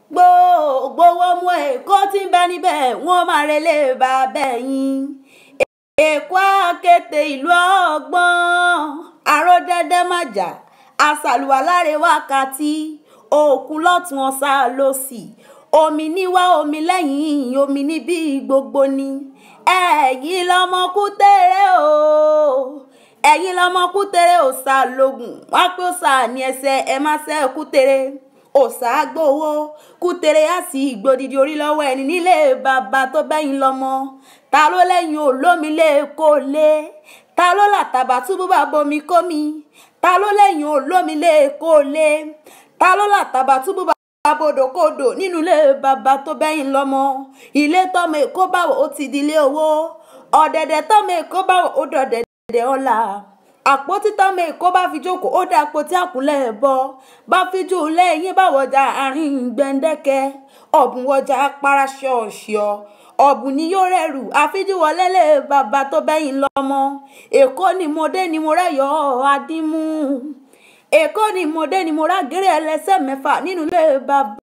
gbogbo ọmọ èkó tí ń bẹ níbẹ̀ wọ́n máa relé bàbá ẹ̀yìn èkó àkété ìlú ọgbọ́n àròdẹ́dẹ́ májà àṣàlùwà láre wákàtí òkun lọ́tún ọ̀sà lọ́sì omi níwá omi lẹ́yìn omi níbí gbogbo ni ẹ̀yin lọ́mọ kútẹ́rẹ́ o ẹ̀yin lọ́mọ kútẹ́rẹ́ òòṣà lògùn wá pé òòṣà ní ẹsẹ̀ ẹ má ṣe kútẹ́rẹ́ òòṣà gbowó kútẹ́rẹ́ á sì gbòdìdì orí lọ́wọ́ ẹni nílé bàbá tó bẹ́yìn lọ́mọ ta ló lẹ́yìn olómi lè kó lé ta ló làtàbà túbú bá bomi kómi ta ló lẹ́yìn olómi lè kó lé ta ló làtàbà túbú bá abodòkodò nínú ilé bàbá tó bẹ́yìn lọ́mọ ilé tọ́mọ èkó báwo ó ti di ilé owó ọ̀dẹ̀dẹ̀ tọ́mọ èkó báwo ó dọ̀dẹ̀dẹ̀ ọ̀la àpótí tọ́mọ èkó bá fi jókòó ó dá àpótí àkúnlẹ̀ bọ bá fi jù lẹ́yìn báwọjà àárín gbẹ̀ǹdẹ́kẹ́ ọ̀bùn wọjà paraṣọ́ọ̀ṣọ́ ọ̀bùn ni yóò rẹ̀rù àfijúwọlé lé bàbá tó bẹ́yìn lọ́mọ èkó ni mo dé ni mo rẹ́yọ̀ adímú èkó ni mo dé ni mo rágẹ́rẹ́ ẹlẹ́sẹ̀ mẹ́fà nínú ilé bàbá.